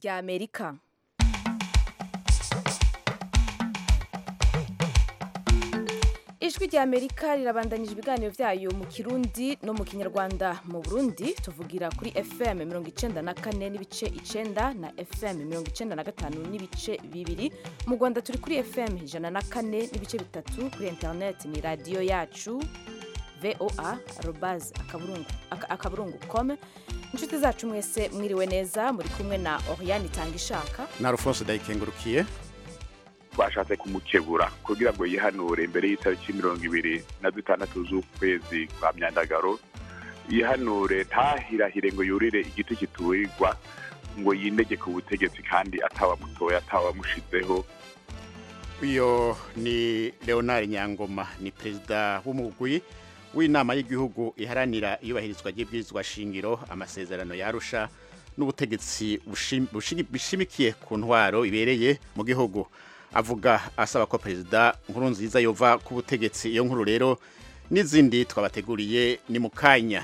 rya amerika ijwi rya amerika rirabandanyije ibiganiro byayo mu kirundi no mu kinyarwanda mu burundi tuvugira kuri fm mirongo icenda na kane n'ibice icenda na fm mirongo icenda na gatanu n'ibice bibiri mu rwanda turi kuri fm ijana na kane n'ibice bitatu kuri interineti ni radiyo yacu voa arobaz akaburungu com inshuti zacu mwese mwiriwe neza muri kumwe na oriane itanga ishaka na alphonse ndayikengurukiye twashatse kumukebura kugira ngo yihanure imbere y'itariki mirongo ibiri na zitandatu z'ukwezi kwa myandagaro yihanure ntahirahire ngo yurire igiti kiturirwa ngo yindege ku butegetsi kandi atawamutoye atawamushizeho uyo ni leonard nyangoma ni perezida w'umugwi w'inama y'igihugu iharanira iyubahirizwa ry'ibwirizwa shingiro amasezerano yarusha n'ubutegetsi bushimikiye ku ntwaro ibereye mu gihugu avuga asaba ko perezida nkuru nziza yova ku butegetsi iyo nkuru rero n'izindi twabateguriye ni mu kanya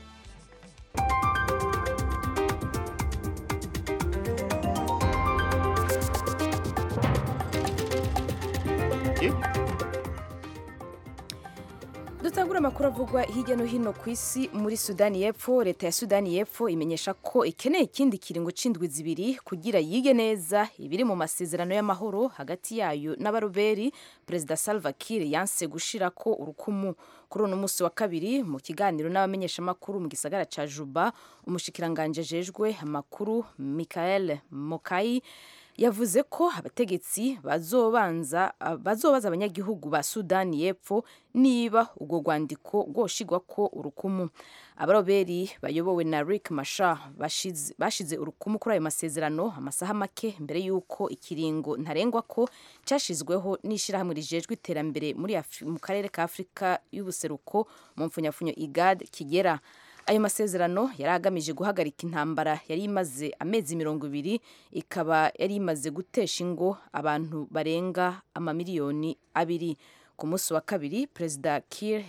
dutangura amakuru avugwa hirya no hino ku isi muri sudani y'epfo leta ya sudani y'epfo imenyesha ko ikeneye ikindi kiringo c'indwi zibiri kugira yige neza ibiri mu masezerano y'amahoro hagati yayo n'abaroberi perezida salva kiir yanse gushirako urukumu kuri uno munsi wa kabiri mu kiganiro n'abamenyeshamakuru mu gisagara ca juba umushikiranganje ajejwe amakuru michael mokai yavuze ko abategetsi bazobanza bazobaza abanyagihugu ba Sudani y'Epfo niba ubwo rwandiko rwoshigwa ko urukumu abaroberi bayobowe na Rick Machar bashize, bashize urukumu kuri ayo masezerano amasaha make mbere y'uko ikiringo ntarengwa ko cyashizweho n'ishirahamwe rijejwe iterambere muri mu karere ka Afurika y'ubuseruko mu mfunyafunyo IGAD kigera ayo masezerano yari agamije guhagarika intambara yari imaze amezi mirongo ibiri ikaba yari imaze gutesha ingo abantu barenga amamiliyoni abiri ku munsi wa kabiri perezida Kiir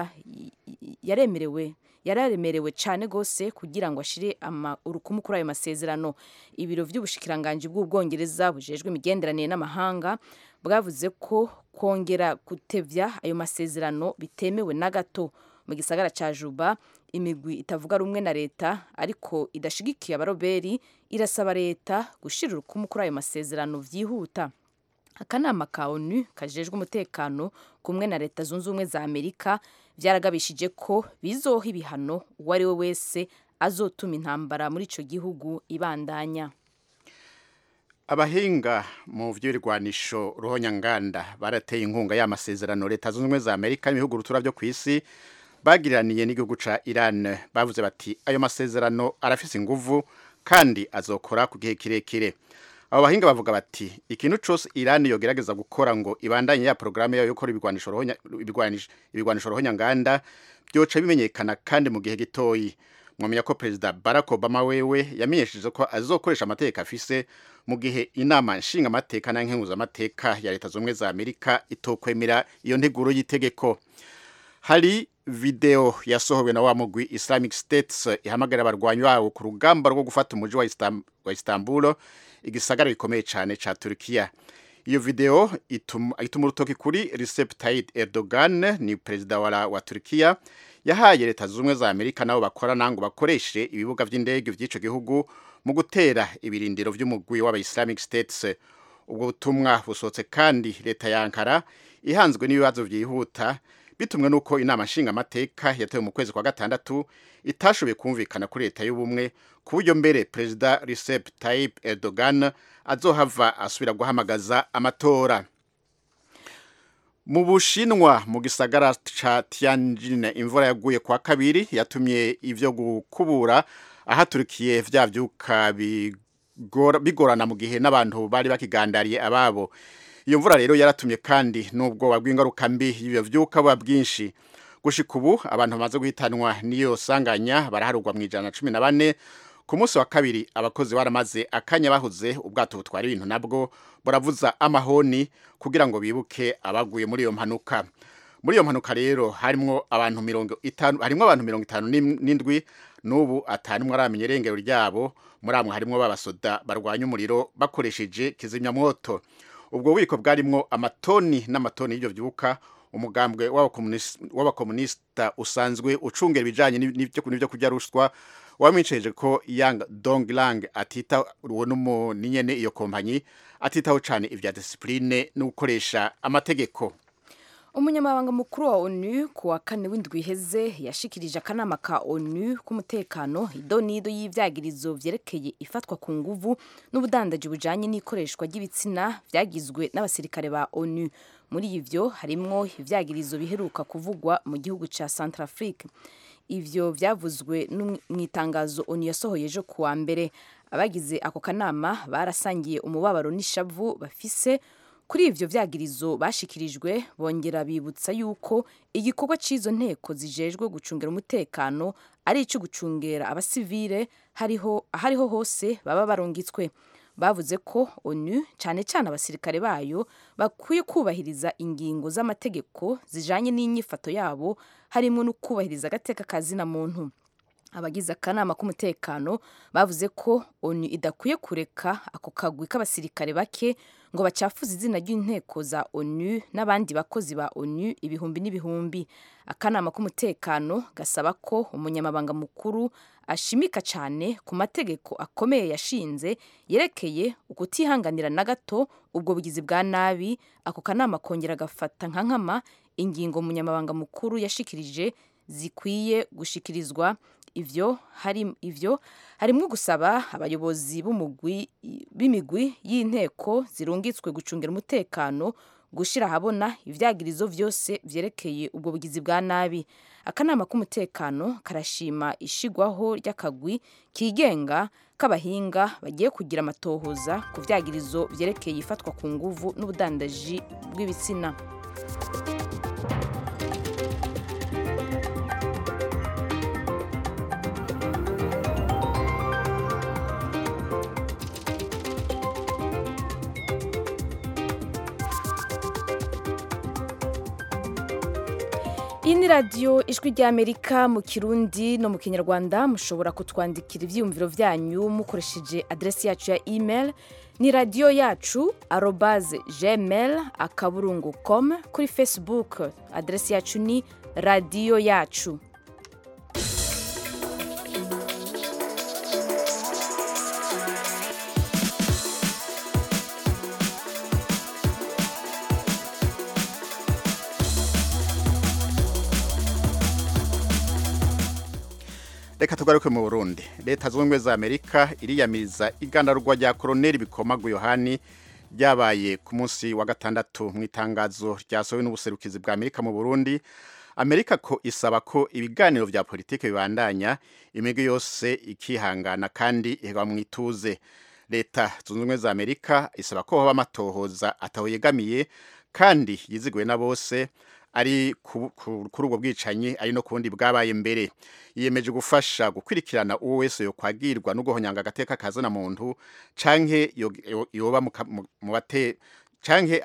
yaremerewe yararemerewe cyane rwose kugira ngo ashire urukumu kuri ayo masezerano ibiro by'ubushikiranganji bw'ubwongereza bujejwe imigenderanire n'amahanga bwavuze ko kongera gutevya ayo masezerano bitemewe na gato mu gisagara ca Juba imigwi itavuga rumwe na leta ariko idashigikiye abaroberi irasaba leta gushira urukumu kuri ayo masezerano vyihuta akanama ka onu kajejwe umutekano kumwe na leta zunze ubumwe za amerika vyaragabishije ko bizoha ibihano uwo ari we wese azotuma intambara muri ico gihugu ibandanya abahinga mu vy'ibirwanisho ruhonyanganda barateye inkunga y'amasezerano leta zunze ubumwe za amerika n'ibihugu rutura vyo kw'isi bagiraniye n'igihugu ca Iran bavuze bati ayo masezerano arafise inguvu kandi azokora ku gihe kirekire abo bahinga bavuga bati ikintu cose Iran yogerageza gukora ngo ibandanye ya programme yayo yo gukora ibigwanisho rohonya ibigwanisho rohonya nganda byoca bimenyekana kandi mu gihe gitoyi mwamenya ko perezida Barack Obama wewe yamenyesheje ko azokoresha amategeko afise mu gihe inama nshinga amateka na nkenguza amateka ya leta z'ubumwe za Amerika itokwemera iyo nteguro y'itegeko hari video yasohowe na wa mugwi Islamic States ihamagarira abarwanyi bawo ku rugamba rwo gufata umuji wa, Istam wa Istanbul igisagara gikomeye cyane ca Turkiya iyo video ituma ituma urutoki kuri Recep Tayyip Erdogan ni perezida wa, wa Turkiya yahaye leta z'ubumwe za Amerika nabo bakora nango bakoreshe ibibuga vy'indege vy'ico gihugu mu gutera ibirindiro vy'umugwi w'aba Islamic States ubwo butumwa busohotse kandi leta ya Ankara ihanzwe n'ibibazo vyihuta bitumwe nuko inama nshinga amateka yatewe mu kwezi kwa gatandatu itashoboye kumvikana kuri leta y'ubumwe ku buryo mbere perezida Recep Tayyip Erdogan azohava asubira guhamagaza amatora mu bushinwa mu gisagara ca Tianjin imvura yaguye kwa kabiri yatumye ivyo gukubura ahaturikiye vya vyuka bigorana mu gihe n'abantu bari bakigandariye ababo iyo mvura rero yaratumye kandi n'ubwoba bw'ingaruka mbi y'ibyo vyuka buba bwinshi gushika ubu abantu bamaze guhitanwa n'iyo sanganya baraharugwa mu ijana na cumi na bane ku munsi wa kabiri abakozi baramaze akanya bahuze ubwato butwara ibintu nabwo buravuza amahoni kugira ngo bibuke abaguye muri iyo mpanuka muri iyo mpanuka rero harimwo abantu mirongo itanu harimwo abantu mirongo itanu n'indwi n'ubu atanimwe aramenya irengero ryabo muri amwe harimwo b'abasoda barwanya umuriro bakoresheje kizimyamwoto ubwo bubiko bwarimwo amatoni n'amatoni y'ibyo byuka umugambwe w'abakomunisita usanzwe ucungera ibijyanye n'ibyo kurya ruswa wamwiceje ko yang donglang atita uwo ni nyene iyo kompanyi atitaho cyane ibya disipurine no gukoresha amategeko umunyamabanga mukuru wa onu ku wa kane w'indwi iheze yashikirije akanama ka onu k'umutekano idonido y'ivyagirizo vyerekeye ifatwa ku nguvu n'ubudandaji bujanye n'ikoreshwa ry'ibitsina vyagizwe n'abasirikare ba onu muri ivyo harimwo ivyagirizo biheruka kuvugwa mu gihugu ca centrafrique ivyo vyavuzwe mu itangazo onu yasohoye ejo ku wa mbere abagize ako kanama barasangiye umubabaro n'ishavu bafise kuri ivyo vyagirizo bashikirijwe bongera bibutsa yuko igikorwa c'izo nteko zijejwe gucungera umutekano ari ico gucungera abasivile hariho ahariho hose baba barungitswe bavuze ko onu cane cane abasirikare bayo bakwiye kubahiriza ingingo z'amategeko zijanye n'inyifato yabo harimo no kubahiriza agateka kazina muntu abagize akanama k'umutekano bavuze ko onu idakwiye kureka ako kagwi k'abasirikare bake ngo bacafuze izina ry'inteko za onu n'abandi bakozi ba onu ibihumbi n'ibihumbi akanama k'umutekano gasaba ko umunyamabanga mukuru ashimika cyane ku mategeko akomeye yashinze yerekeye ukutihanganira na gato ubwo bugizi bwa nabi ako kanama kongera gafata nka nkama ingingo umunyamabanga mukuru yashikirije zikwiye gushikirizwa ivyo hari ivyo harimwo gusaba abayobozi b'umugwi b'imigwi y'inteko zirungitswe gucungira umutekano gushira ahabona ivyagirizo vyose vyerekeye ubwo bugizi bwa nabi akanama k'umutekano karashima ishigwaho ry'akagwi kigenga k'abahinga bagiye kugira amatohoza ku vyagirizo vyerekeye ifatwa ku nguvu n'ubudandaji bw'ibitsina iyi ni radiyo ijwi ry'amerika mu kirundi no mu kinyarwanda mushobora kutwandikira ibyiyumviro byanyu mukoresheje aderesi yacu ya email ni radiyo yacu arobaze gmail akaburungu com kuri facebook aderesi yacu ni radiyo yacu reka tugaruke mu burundi leta zunze ubumwe za amerika iriyamiriza igandarwa rya koroneli bikomagu yohani ryabaye ku munsi wa gatandatu mu itangazo ryasohowe n'ubuserukizi bwa amerika mu burundi amerika ko isaba ko ibiganiro vya politike bibandanya imigwi yose ikihangana kandi iheba mu ituze leta zunze ubumwe za amerika isaba ko hoba amatohoza ataho yegamiye kandi yiziguwe na bose ari kuri ubwo bwicanyi ari no ku bundi bwabaye mbere yiyemeje gufasha gukurikirana uwo wese yokwagirwa no guhonyanga agateka kazana muntu canke yoba mu bate canke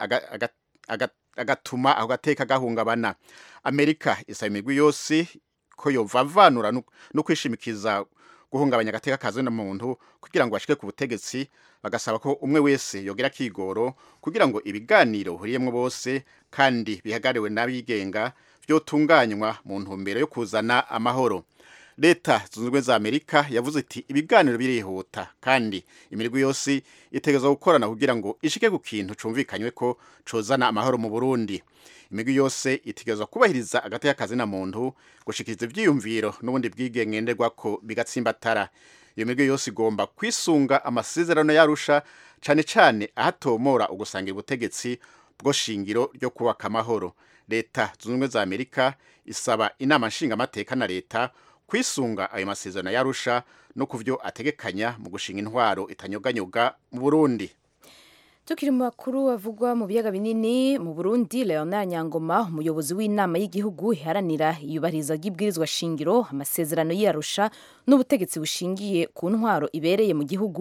agatuma ako gateka gahungabana amerika isaba imigwi yose ko yovavanura no kwishimikiza guhungabanya agateka kazana muntu kugira ngo bashike ku butegetsi bagasaba ko umwe wese yogera kigoro kugira ngo ibiganiro huriyemwo bose kandi bihagariwe n'abigenga vyotunganywa mu ntumbero yo kuzana amahoro leta zunze ubumwe za amerika yavuze iti ibiganiro birihuta kandi imirwi yose itegerezwa gukorana kugira ngo ishike ku kintu cumvikanywe ko cozana amahoro mu burundi imigwi yose itegerezwa kubahiriza agateka kazina muntu gushikiriza ivyiyumviro n'ubundi bwigengenderwa ko bigatsimbatara iyo migwi yose igomba kwisunga amasezerano yarusha cane cane ahatomora ugusangira ubutegetsi bwo shingiro ryo kubaka amahoro leta zunze ubumwe za amerika isaba inama nshingamateka na leta kwisunga ayo masezerano yarusha no kuvyo ategekanya mu gushinga intwaro itanyoganyoga mu burundi tukiri mu makuru avugwa mu biyaga binini mu burundi leonard nyangoma umuyobozi w'inama y'igihugu iharanira iyubahiriza ry'ibwirizwa shingiro amasezerano y'iyarusha n'ubutegetsi bushingiye ku ntwaro ibereye mu gihugu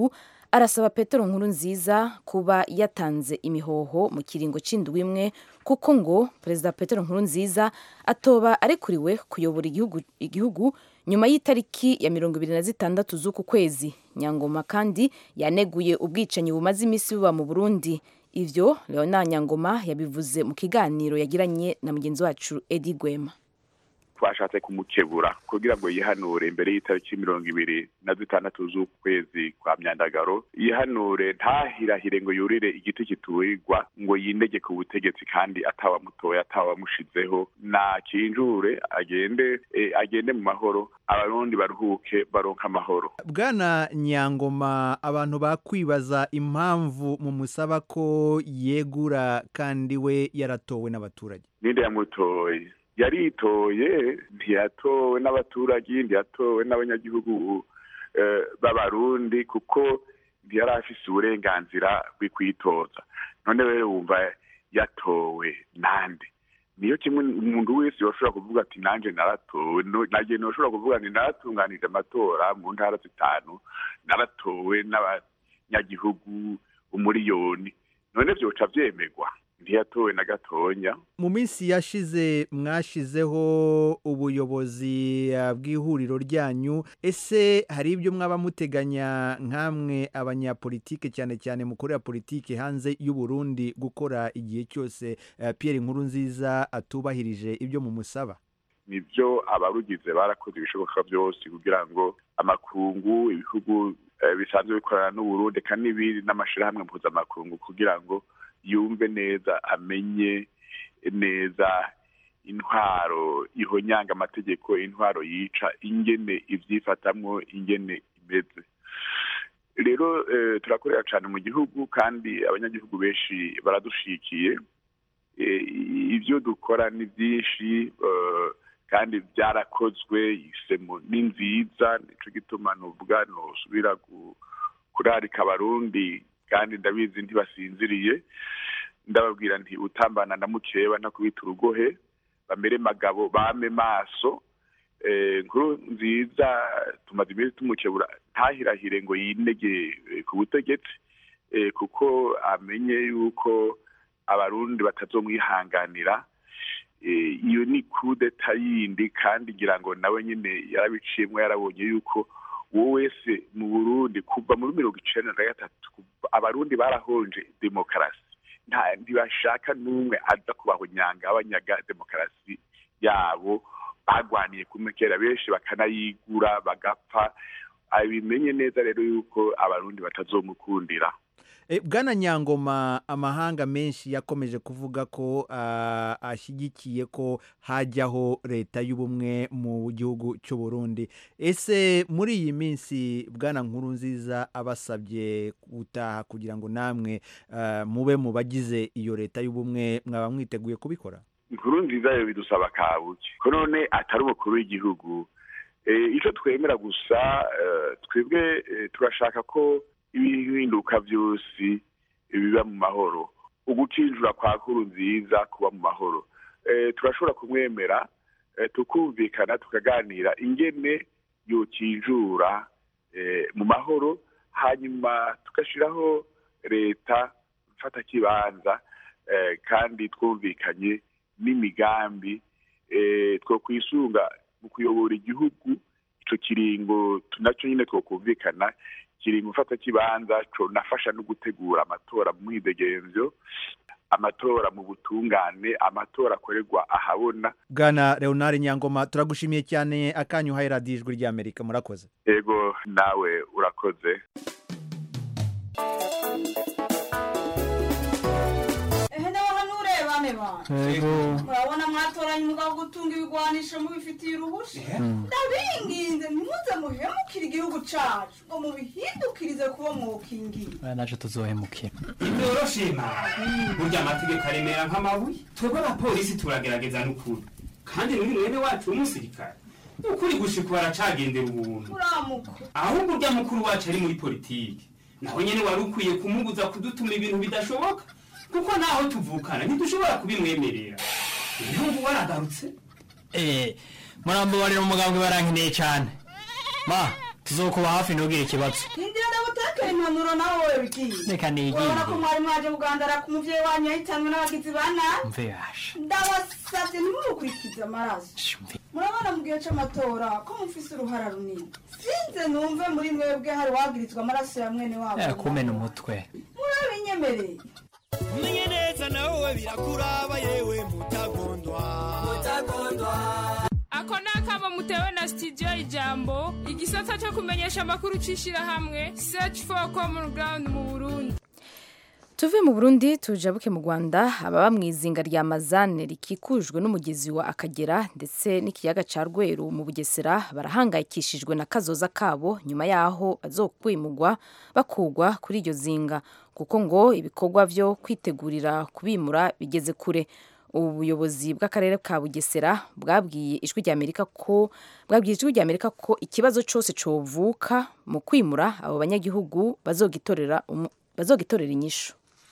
arasaba petero nkuru nziza kuba yatanze imihoho mu kiringo c'indwi imwe kuko ngo perezida petero nkuru nziza atoba arekuriwe kuyobora igihugu, igihugu nyuma y'itariki ya mirongo ibiri na zitandatu z'uku kwezi nyangoma kandi yaneguye ubwicanyi bumaze iminsi buba mu burundi ivyo leonard nyangoma yabivuze mu kiganiro yagiranye na mugenzi wacu edi gwema twashatse kumukebura kugira ngo yihanure imbere y'itariki mirongo ibiri na zitandatu z'ukwezi kwa myandagaro yihanure ntahirahire ngo yurire igiti kiturirwa ngo yindege ku butegetsi kandi atawamutoye atawamushizeho nakinjure agende e, agende mu mahoro abarundi baruhuke baronka amahoro bwana nyangoma abantu bakwibaza impamvu mumusaba ko yegura kandi we yaratowe n'abaturage ninde yamutoye yaritoye ntiyatowe n'abaturage ntiyatowe n'abanyagihugu b'abarundi kuko ntiyari afise uburenganzira bwo kwitoza none rero wumva yatowe nande niyo kimwe umuntu wese yoshobora kuvuga ati nanjye naratowe nagiye noshobora kuvuga nti naratunganije amatora mu ntara zitanu naratowe n'abanyagihugu umuriyoni none vyoca vyemegwa ntiyatowe na gatonya mu minsi yashize mwashizeho ubuyobozi bw'ihuriro ryanyu ese hari ibyo mwaba muteganya nk'amwe abanyapolitike cyane cyane mukorera politike hanze y'u Burundi gukora igihe cyose Pierre nkuru nziza atubahirije ibyo mumusaba nibyo abarugize barakoze ibishoboka byose kugira ngo amakungu ibihugu bisanzwe bikorana n'uburundi kandi n'ibindi n'amashyirahamwe mpuzamakungu kugira ngo yumve neza amenye neza intwaro ihonyanga amategeko intwaro yica ingene ibyifatamwo ingene imeze rero turakorera cyane mu gihugu kandi abanyagihugu benshi baradushikiye ibyo dukora ni byinshi kandi byarakozwe isemo ni nziza nicyo gituma nuvuga ntusubira kurarika abarundi kandi ndabizi ntibasinziriye ndababwira nti utambana na mukeba ntakubita urugohe bamere magabo bame maso nkuru nziza tumaze iminsi tumukebura ntahirahire ngo yinege ku butegetsi kuko amenye yuko abarundi batazomwihanganira iyo ni kudeta yindi kandi ngira ngo nawe nyine yarabiciyemo yarabonye yuko uwo wese mu burundi kuva muri mirongo icenda na gatatu abarundi barahonje demokarasi ntibashaka n'umwe aza kubahonyanga abanyaga demokarasi yabo bagwaniye kumekera benshi bakanayigura bagapfa abimenye neza rero yuko abarundi batazomukundira bwana nyangoma amahanga menshi yakomeje kuvuga ko ashyigikiye ko hajyaho leta y'ubumwe mu gihugu cy'u Burundi ese muri iyi minsi bwana nkuru nziza abasabye gutaha kugira ngo namwe mube mu bagize iyo leta y'ubumwe mwaba mwiteguye kubikora inkuru nziza yo bidusaba kabuki ko none atari umukuru w'igihugu icyo twemera gusa twebwe turashaka ko ibihinduka byose biba mu mahoro ugucinjura kwa kuru nziza kuba mu mahoro turashobora kumwemera tukumvikana tukaganira ingene yokinjura mu mahoro hanyuma tugashyiraho leta mfata kibanza kandi twumvikanye n'imigambi two kwisunga mu kuyobora igihugu icyo kiringo nacyo nyine twakumvikana kiringo mfata kibanza nafasha no gutegura amatora mu mwidegenzo amatora mu butungane amatora akorerwa ahabona bwana leonard nyangoma turagushimiye cyane akanyu uhaye radiyo ijwi ry'amerika murakoze yego nawe urakoze murabona mwatoranye umugabo gutunga ibigwanisho mubifitiye uruhushya ndabinginze ntimuze muhemukire igihugu cacu ngo mubihindukirize kuba mwokingiye naje tuzohemukira ntibyoroshye burya amategeko aremera nk'amabuye twebwe abapolisi turagerageza n'ukuri kandi n'uyu mwene wacu w'umusirikare ukuri gushika baracagendera ubuntu uramuka ahubwo urya mukuru wacu ari muri politiki naho nyene wari ukwiye kumubuza kudutuma ibintu bidashoboka kuko naho tuvukana ntidushobora kubimwemerera ibihugu waragarutse eh murambabarira umugambwe barankeneye cyane ma tuzokuba hafi ntugire ikibazo hindira ndaguteka urekeye impanuro nawe wowe bigiye reka nigire urabona ko mwari mwaje kugandara ku muvyeyi wanyu yahitanwe n'abagizi ba nabi mve yasha ndabasavye ntimumukurikize amaraso mve murabona mu gihe c'amatora ko mufise uruhara runini sinze numve muri mwebwe hari wagirizwa amaraso ya mwene wabo Eh, kumena umutwe murabinyemereye umenye neza nawe birakuraba yewe mutagondwa ako ni akamo mutewe na studio ijambo igisata cyo kumenyesha amakuru c'ishirahamwe search for common ground mu burundi tuve mu burundi tujabuke mu rwanda ababa mu izinga rya mazane rikikujwe n'umugezi wa akagera ndetse n'ikiyaga ca rweru mu bugesera barahangayikishijwe na kazoza kabo nyuma yaho bazokwimugwa bakugwa kuri iryo zinga kuko ngo ibikorwa vyo kwitegurira kubimura bigeze kure ubuyobozi bw'akarere ka bugesera bwabwiye ijwi rya amerika ko bwabwiye ijwi rya amerika ko ikibazo cyose covuka mu kwimura abo banyagihugu bazogitorera umu- bazogitorera inyishu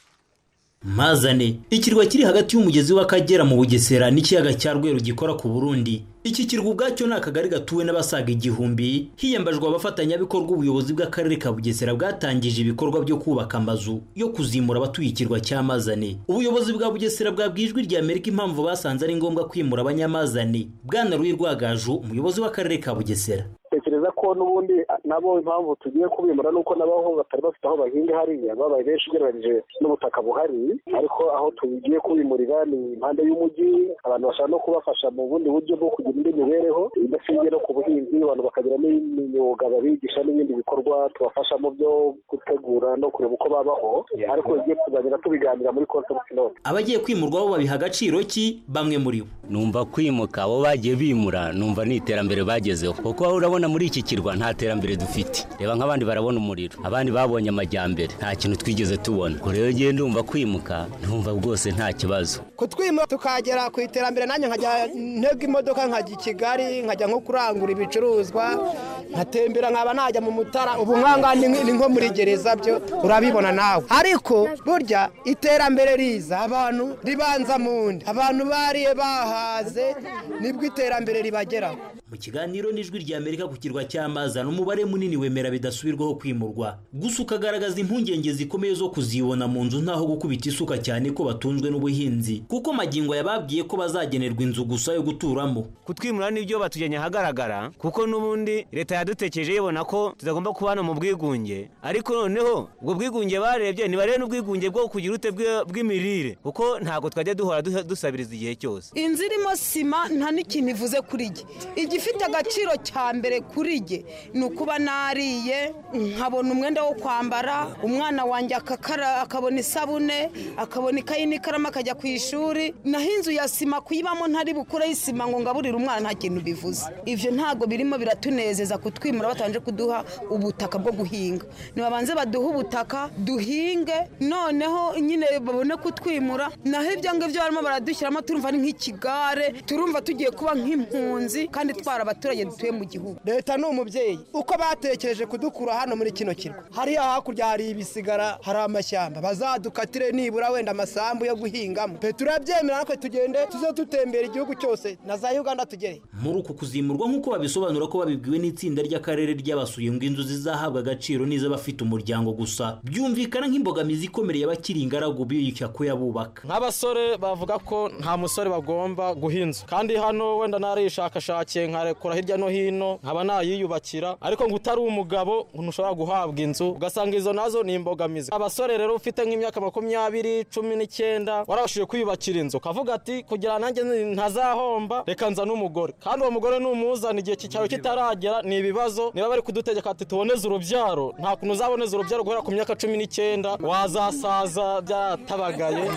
mazane ikirwa kiri hagati y'umugezi w'akagera mu bugesera n'ikiyaga cya rweru gikora ku burundi iki kirwa ubwacyo ni akagari gatuwe n'abasaga igihumbi hiyambajwe abafatanyabikorwa ubuyobozi bw'akarere ka bugesera bwatangije ibikorwa byo kubaka amazu yo kuzimura abatuye ikirwa cya mazane ubuyobozi bwa bugesera bwabwiye ijwi rya amerika impamvu basanze ari ngombwa kwimura abanyamazane bwana ruyi rwagaju umuyobozi w'akarere ka bugesera tekereza ko n'ubundi nabo impamvu tugiye kubimura nuko nabo batari bafite aho bahinga hariya babaye benshi ugereranyije n'ubutaka buhari ariko aho tugiye kubimurira ni impande y'umujyi abantu bashaka no kubafasha mu bundi buryo bwo kugira indi mibereho idashingiye no ku buhinzi abantu bakagira n'imyuga babigisha n'ibindi bikorwa tubafasha mu byo gutegura no kureba uko babaho ariko igiye tuzagenda tubiganira muri conference note abagiye kwimurwa bo babiha agaciro ki bamwe muri bo numva kwimuka abo bagiye bimura numva ni iterambere bagezeho kuko urabona muri iki kirwa nta terambere dufite reba nk'abandi barabona umuriro abandi babonye amajyambere nta kintu twigeze tubona ubwo rero ngiye ndumva kwimuka ndumva rwose nta kibazo kutwima tukagera ku iterambere nanjye nkajya ntega imodoka nkajya i kigali nkajya nko kurangura ibicuruzwa nkatembera nkaba najya mu mutara ubu nkanga ni ni nko muri gereza byo urabibona nawe ariko burya iterambere riza abantu ribanza mu nda abantu bariye bahaze nibwo iterambere ribageraho mu kiganiro n'ijwi rya amerika ku kirwa cy'amazana umubare munini wemera bidasubirwaho kwimurwa gusa ukagaragaza impungenge zikomeye zo kuzibona mu nzu ntaho gukubita isuka cyane ko batunzwe n'ubuhinzi kuko magingo yababwiye ko bazagenerwa inzu gusa yo guturamo kutwimura nibyo batujyanye ahagaragara kuko n'ubundi leta yadutekereje yibona ko tutagomba kubana mu bwigunge ariko noneho ubwo bwigunge barebye ntibarebe n'ubwigunge bwo kugira ute bwe- bw'imirire kuko ntabwo twajya duhora duha- dusabiriza igihe cyose inzu irimo sima nta n'ikintu ivuze kuri jye igifite agaciro cya mbere kuri jye ni ukuba nariye nkabona umwenda wo kwambara umwana wanjye akakara akabona isabune akabona ikayi n'ikaramu akajya ku ishuri naho inzu ya sima kuyibamo ntari bukureho isima ngo ngaburire umwana nta kintu bivuze ibyo ntabwo birimo biratunezeza kutwimura batabanje kuduha ubutaka bwo guhinga nibabanze baduhe ubutaka duhinge noneho nyine babone kutwimura naho ibyo ngibyo barimo baradushyiramo turumva ari nk'ikigare turumva tugiye kuba nk'impunzi kandi twara abaturage dutuye mu gihugu leta ni umubyeyi uko batekereje kudukura hano muri kino kirwa hariya hakurya hari ibisigara hari amashyamba bazadukatire nibura wenda amasambu yo guhingamo pe turabyemera natwe tugende tuze dutembera igihugu cyose na za uganda tugere muri uku kuzimurwa nk'uko babisobanura ko babibwiwe n'itsinda ry'akarere ry'abasuye ngo inzu zizahabwa agaciro n'iz'abafite umuryango gusa byumvikana nk'imbogamizi ikomeye y'abakiri ingaragu biyushya ko yabubaka nk'abasore bavuga ko nta musore bagomba guhinza kandi hano wenda narishakashakiye nkarekura hirya no hino nkaba nayiyubakira ariko ngo utari umugabo ntushobora guhabwa inzu ugasanga izo nazo ni imbogamizi abasore rero ufite nk'imyaka makumyabiri cumi n'icyenda warabashije kwiyubakira inzu ukavuga ati kugira nanjye ntazahomba reka nza n'umugore kandi uwo mugore numuzana igihe cyawe kitaragera ni ibibazo niba bari kudutegeka ati tuboneze urubyaro nta kuntu uzaboneza urubyaro guhera ku myaka cumi n'icyenda wazasaza byatabagaye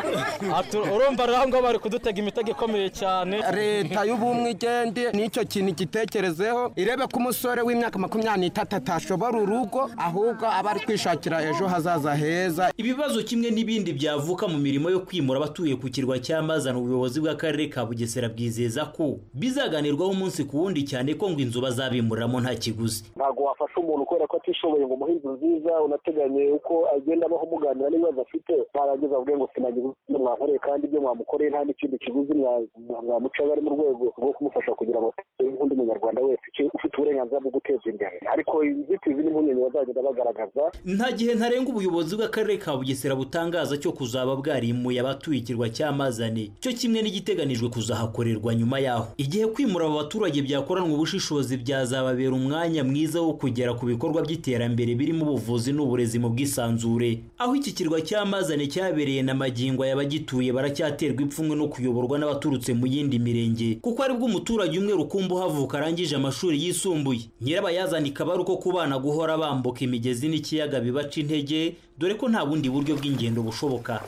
Ati, urumva rero aho ngaho bari kudutega imitego ikomeye cyane leta y'ubumwe igende n'icyo kintu gitekerezeho irebe ko umusore w'imyaka makumyabiri n'itatu atashobora urugo ahubwo aba ari kwishakira ejo hazaza heza ibibazo kimwe n'ibindi byavuka mu mirimo yo kwimura abatuye ku kirwa cy'amazana ubuyobozi bw'akarere ka bugesera bwizeza ko bizaganirwaho umunsi ku wundi cyane ko ngo inzu bazabimuriramo nta kiguzi ntabwo wafasha umuntu kubera ko atishoboye ngo umuhe inzu nziza unateganye uko agenda abaho muganira n'ibibazo afite mwarangiza avuge ngo sinagize ibyo mwankoreye kandi ibyo mwamukoreye nta n'ikindi kiguzi mwa- mwamuca bari mu rwego rwo kumufasha kugira ngo atere nk'undi umunyarwanda wese icyo ufite uburenganzira bwo guteza imbere ariko inzitizi n'impungenge bazagenda bagaragaza nta gihe ntarengwa ubuyobozi bw'akarere ka bugesera butangaza cyo kuzaba bwarimuye abatuye ikirwa cya mazane cyo kimwe n'igiteganijwe kuzahakorerwa nyuma yaho igihe kwimura abo baturage byakoranwa ubushishozi byazababera umwanya mwiza wo kugera ku bikorwa by'iterambere birimo ubuvuzi n'uburezi mu bwisanzure aho iki kirwa cya mazane cyabereye na magingo y'abagituye baracyaterwa ipfunwe no kuyoborwa n'abaturutse mu yindi mirenge kuko aribwo umuturage umwe rukumbi uhavuka arangije amashuri yisumbuye nyirabayazana ikaba ari uko ku bana guhora bambuka imigezi n'ikiyaga bibaca intege dore ko nta bundi buryo bw'ingendo bushoboka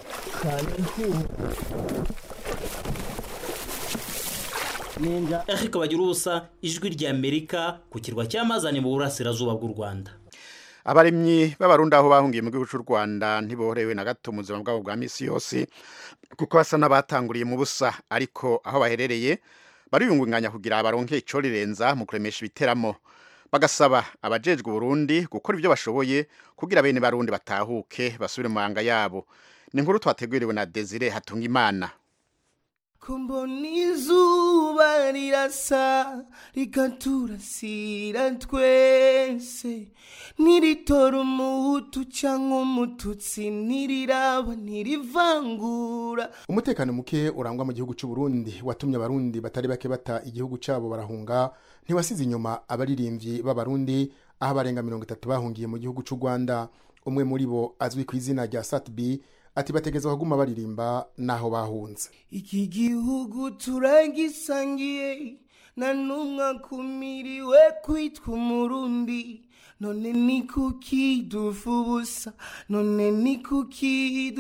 Eric bagira ubusa ijwi ry'Amerika ku kirwa cya Mazane mu burasirazuba bw'u Rwanda abarimyi b'abarundi aho bahungiye mu gihugu cy'u Rwanda ntiboherewe na gato mu buzima bwabo bwa misi yose kuko basa n'abatanguriye mu busa ariko aho baherereye bariyungunganya kugira baronke ico rirenza mu kuremesha ibiteramo bagasaba abajejwe Burundi gukora ibyo bashoboye kugira bene barundi batahuke basubire mu manga yabo ni inkuru twateguriwe na Desire Hatungimana kumbona izuba rirasa rikaturasira twese ntiritora umuhutu cyangwa umututsi ntiriraba ntirivangura umutekano muke urangwa mu gihugu cy'u Burundi watumye abarundi batari bake bata igihugu cyabo barahunga ntiwasize inyuma abaririmbyi b'abarundi aho abarenga mirongo itatu bahungiye mu gihugu cy'u Rwanda umwe muri bo azwi ku izina rya Satbi ati bategeza kuguma baririmba naho bahunze iki gihugu turagisangiye na n'umwe akumiriwe kwitwa umurundi none ni kuki dufa ubusa none ni kuki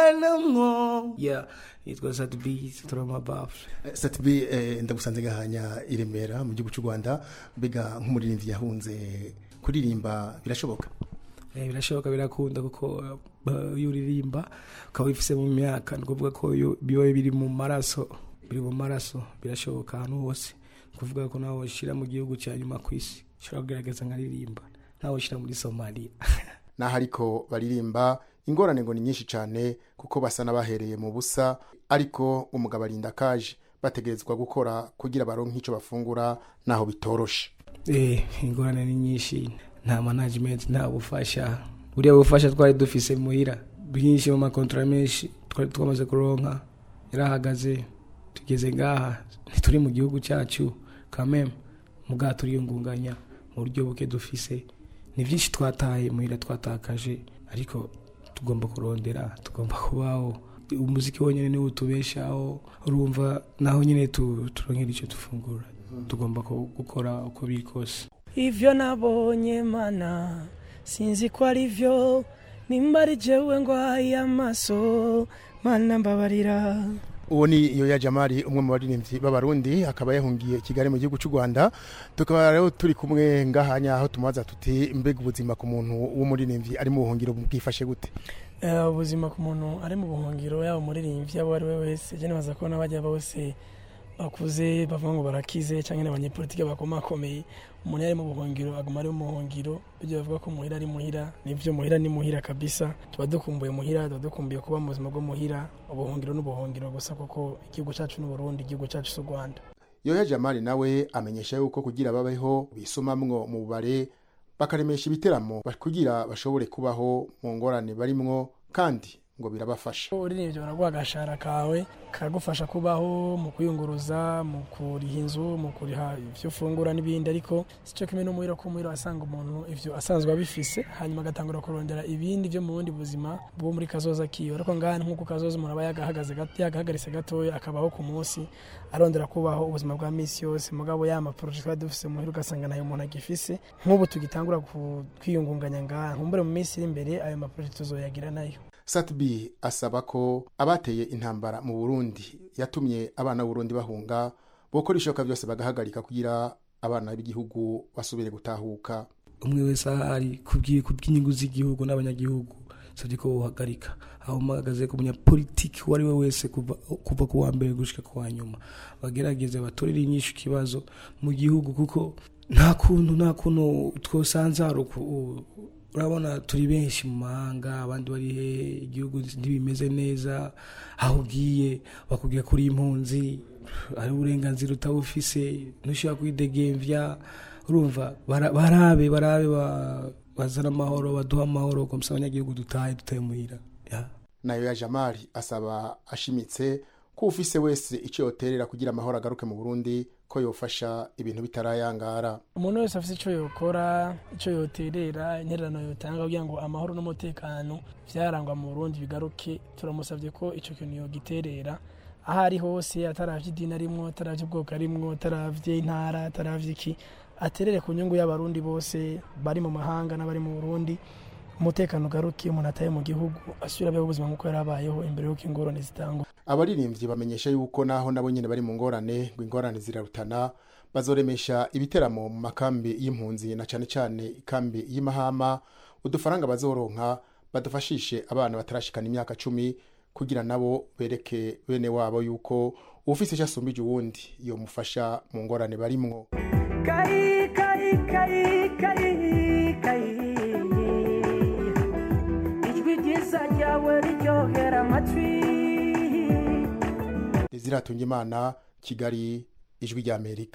ducanamwo ya yitwa satibi turamabafure Satbi eh, ndagusanze gahanya i Remera mu gihugu cy'u Rwanda mbega nk'umuririmbyi yahunze kuririmba birashoboka Eh, birashoboka birakunda kuko uh, iyo uririmba ukaba wifise mu myaka ni ukuvuga ko iyo biba biri mu maraso biri mu maraso birashoboka ahantu hose ni ukuvuga ko nawe ushyira mu gihugu cya nyuma ku isi ushobora kugaragaza nkaririmba nawe ushyira muri somaliya naho ariko baririmba ingorane ngo ni nyinshi cyane kuko basa n'abahereye mu busa ariko umugabo arinda kaje bategerezwa gukora kugira baronke icyo bafungura naho bitoroshe eh ingorane ni nyinshi nta management nta bufasha buriya bufasha twari dufise muhira bwinshi mu makontora menshi twari twamaze kuronka yarahagaze tugeze ngaha ntituri mu gihugu cyacu kameme mugaha turiyungunganya mu buryo buke dufise ni byinshi twataye muhira twatakaje ariko tugomba kurondera tugomba kubaho umuziki wonyine niwo utubeshaho urumva naho nyine tu- turonkera icyo dufungura tugomba ku- gukora uko biri kose ivyo nabonye mana sinzi ko ari vyo nimba ari jewe ngwaye amaso mana mbabarira uwo ni yoya jamari umwe mu baririmbyi b'abarundi akaba yahungiye i kigali mu gihugu cy'u rwanda tukaba rero turi kumwe ngahanya aho tumubaza tuti mbega ubuzima ku muntu w'umuririmbyi ari mu buhungiro bwifashe gute Eh, ubuzima ku muntu ari mu buhungiro yaba umuririmbyi abo ari we wese je nibaza ko n'abajya bose bakuze bavuga ngo barakize cyangwa n'abanyepolitike bakomakomeye umuntu iyo ari mu buhungiro aguma ari mu buhungiro ibyo bavuga ko muhira ari muhira nibyo muhira ni muhira kabisa tuba dukumbuye muhira tuba dukumbuye kuba mu buzima bwo muhira ubuhungiro n'ubuhungiro gusa kuko igihugu cyacu ni Burundi igihugu cyacu si u Rwanda yoya jamari nawe amenyesha yuko kugira babeho bisomamwo mu bubare bakaremesha ibiteramo ba- kugira bashobore kubaho mu ngorane barimwo kandi ngo birabafasha uririmbyi baraguha agashahara kawe kagufasha kubaho mu kuyunguruza mu kuriha inzu mu kuriha ibyo ufungura n'ibindi ariko si cyo kimwe n'umuhiro ko umuhiro asanga umuntu ivyo asanzwe abifise hanyuma agatangura kurondera ibindi byo mu bundi buzima bwo muri kazoza kiwe ariko ngaha nk'uko kazoza umuntu aba yagahagaze gato yagahagaritse gatoya akabaho ku munsi arondera kubaho ubuzima bwa misi yose mugabo ya maporoje twari dufise muhira ugasanga ntayo umuntu agifise nk'ubu tugitangura ku- kwiyungunganya ngaha nkumbure mu minsi iri imbere ayo maporoje tuzoyagira nayo satbi asaba ko abateye intambara mu burundi yatumye abana b'uburundi bahunga bokora ishoka byose bagahagarika kugira abana b'igihugu basubire gutahuka umwe wese ahari kubwi- kubw'inyungu z'igihugu n'abanyagihugu savye ko wohagarika aho mpagaze ku munyapolitiki uwo ari we wese kuva kuva ku wa mbere gushika ku wa nyuma bagerageze batorere inyishu ikibazo mu gihugu kuko nta kuntu nta kuntu twosanzara uku- urabona turi benshi mu mahanga abandi bari he igihugu ntibimeze neza aho ugiye bakubwira kuri impunzi ari uburenganzira utabufise ntushobora kwidegemvya urumva bara- barabe barabe ba- bazana amahoro baduha amahoro komsa abanyagihugu dutahe dutahe muhira ya nayo ya jamari asaba ashimitse ko ufise wese icyo yoterera kugira amahoro agaruke mu burundi ko yofasha ibintu bitarayangara umuntu wese afite icyo yokora icyo yoterera intererano yotanga kugira ngo amahoro n'umutekano byarangwa mu burundi bigaruke turamusabye ko icyo kintu yogiterera aho ari hose ataravye idini arimwo ataravye ubwoko arimwo ataravye intara ataravye iki aterere ku nyungu y'abarundi bose bari mu mahanga n'abari mu burundi umutekano ugaruke umuntu ataye mu gihugu asubira abeho ubuzima nk'uko yari abayeho imbere y'uko ingorane zitangwa abaririmbyi bamenyesha yuko naho nabo nyine bari mu ngorane ngo ingorane zirarutana bazoremesha ibiteramo mu makambi y'impunzi na cyane cyane ikambi y'imahama udufaranga bazoronka badufashishe abana batarashikana imyaka cumi kugira nabo bereke bene wabo yuko ufise icyo asumbije uwundi yomufasha mu ngorane barimwo Kai, kai, kai, kai, kai. Ijwi ryiza ryawe riryohera amatwi riziratunga imana kigali ijwi ry'amerika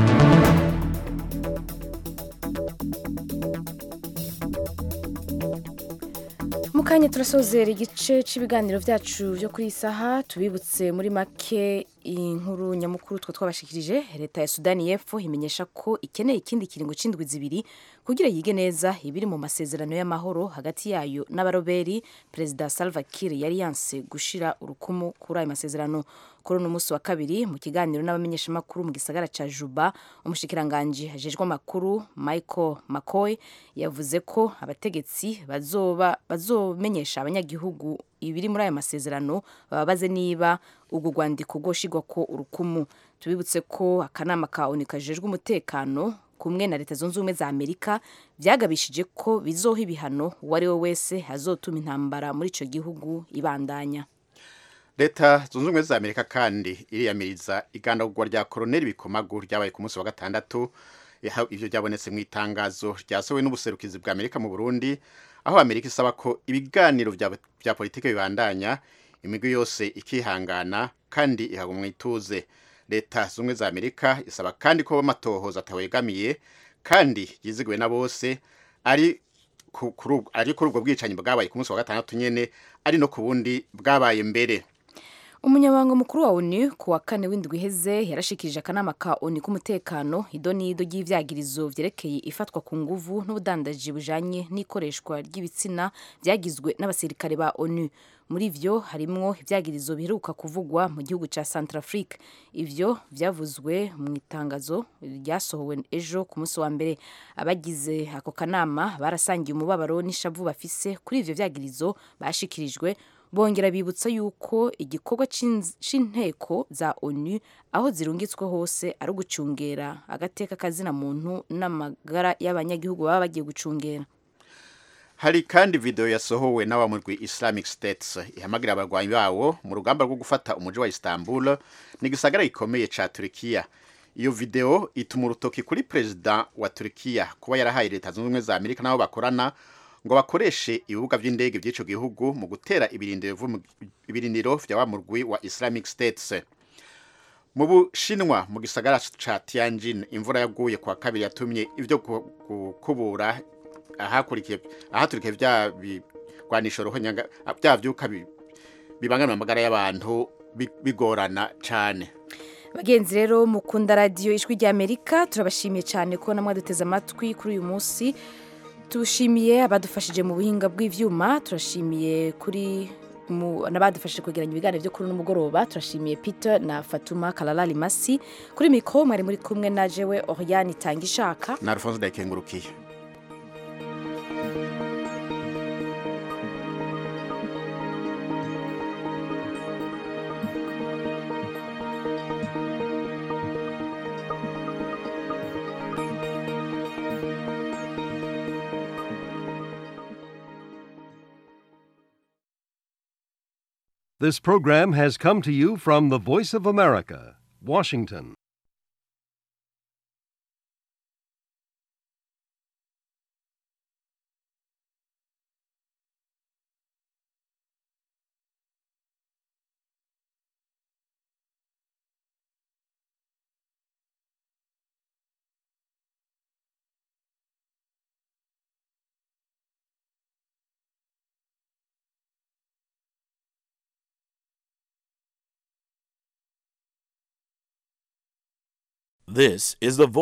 mu kanya turasozera igice cy'ibiganiro byacu byo kuri iyi saha tubibutse muri make inkuru nyamukuru two twabashikirije leta ya sudani y'epfo imenyesha ko ikeneye ikindi kiringo c'indwi zibiri kugira yige neza ibiri mu masezerano y'amahoro hagati yayo n'abaroberi perezida salva kiir yari yanse gushira urukumu kuri ayo masezerano kuri uno munsi wa kabiri mu kiganiro n'abamenyeshamakuru mu gisagara ca juba umushikiranganji ajejwe amakuru michael mccoy yavuze ko abategetsi bazoba bazomenyesha abanyagihugu ibiri muri ayo masezerano bababaze niba ubwo rwandiko rwoshigwa ko urukumu tubibutse ko akanama ka onu kajejwe umutekano kumwe na leta zunze ubumwe za amerika byagabishije ko bizoha ibihano uwo ari we wese azotuma intambara muri icyo gihugu ibandanya leta zunze ubumwe za amerika kandi iriyamiriza igandagurwa rya koroneli bikomagu ryabaye ku munsi wa gatandatu Yaha- ivyo byabonetse mu itangazo ryasohowe n'ubuserukizi bwa amerika mu burundi aho amerika isaba ko ibiganiro vya, vya politike bibandanya imigwi yose ikihangana kandi ihagumwa ituze leta zunze ubumwe za amerika isaba kandi ko amatohoza atawegamiye kandi yizigiwe na bose ari ku- kuri ubwo- ari kuri ubwo bwicanyi bwabaye ku munsi wa gatandatu nyene ari no ku bundi bwabaye mbere umunyamabanga mukuru wa onu ku wa kane w'indwi iheze yarashikirije akanama ka onu k'umutekano idonido ry'ivyagirizo vyerekeye ifatwa ku nguvu n'ubudandaji bujanye n'ikoreshwa ry'ibitsina vyagizwe n'abasirikare ba onu muri vyo harimwo ivyagirizo biheruka kuvugwa mu gihugu ca centrafrique ivyo vyavuzwe mu itangazo ryasohowe ejo ku munsi wa mbere abagize ako kanama barasangiye umubabaro n'ishavu bafise kuri ivyo vyagirizo bashikirijwe bongera bibutsa yuko igikorwa c'inz- c'inteko za onu aho zirungitswe hose ari ugucungera agateka kazina muntu n'amagara y'abanyagihugu baba bagiye gucungera hari kandi video yasohowe n'abamurwi Islamic States ihamagira abarwanyi bawo mu rugamba rwo gufata umuji wa Istanbul ni gisagara gikomeye ca Turkiya iyo video ituma urutoki kuri perezida wa Turkiya kuba yarahaye leta zunze ubumwe za Amerika nabo bakorana ngo bakoreshe ibibuga vy'indege vy'ico gihugu mu gutera ibirindiro vu- ibirindiro vya wa murwi wa Islamic States mu bushinwa mu gisagara ca Tianjin imvura yaguye kwa kabiri yatumye ivyo gu- gukubura ahakurikiye ahaturikiye vya bigwanisho ruhonyanga bya vyuka bi- bibangamira amagara y'abantu bi- bigorana cane bagenzi rero mukunda radiyo ijwi ry'amerika turabashimiye cyane ko namwe duteze amatwi kuri uyu munsi tushimiye abadufashije mu buhinga bw'ivyuma turashimiye kuri mu- n'abadufashije kwegeranya ibiganiro byo kuri uno mugoroba turashimiye peter na fatuma kalala limasi kuri mikoro mwari muri kumwe na jewe oriane itanga ishaka na Alphonse Ndayikengurukiye This program has come to you from the Voice of America, Washington. This is the